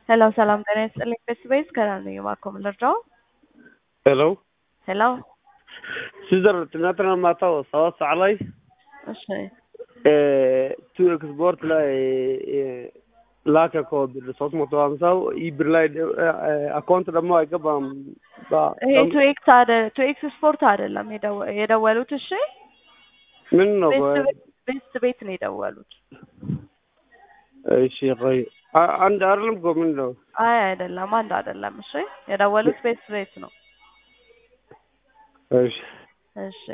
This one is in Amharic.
ሄሎ ሰላም ጤና ይስጥልኝ። ቤስቤስ ከናን ነኝ። እባክዎ ምን ልርዳው? ሄሎ ሄሎ ሲዘር ትናንትና ማታው ሰባት ሰዓት ላይ እሺ ቱ ኤክስፖርት ላይ ላከ እኮ ብር ሶስት መቶ ሀምሳው ይህ ብር ላይ አካውንት ደግሞ አይገባም። ይሄ ቱ ኤክስ አደ ቱ ኤክስ ስፖርት አይደለም የደወ- የደወሉት። እሺ ምን ነው? ቤስት ቤት ነው የደወሉት። እሺ ቆይ አ- አንድ አይደለም እኮ ምን ነው? አይ አይደለም፣ አንድ አይደለም። እሺ የደወሉት ቤስት ቤት ነው። እሺ እሺ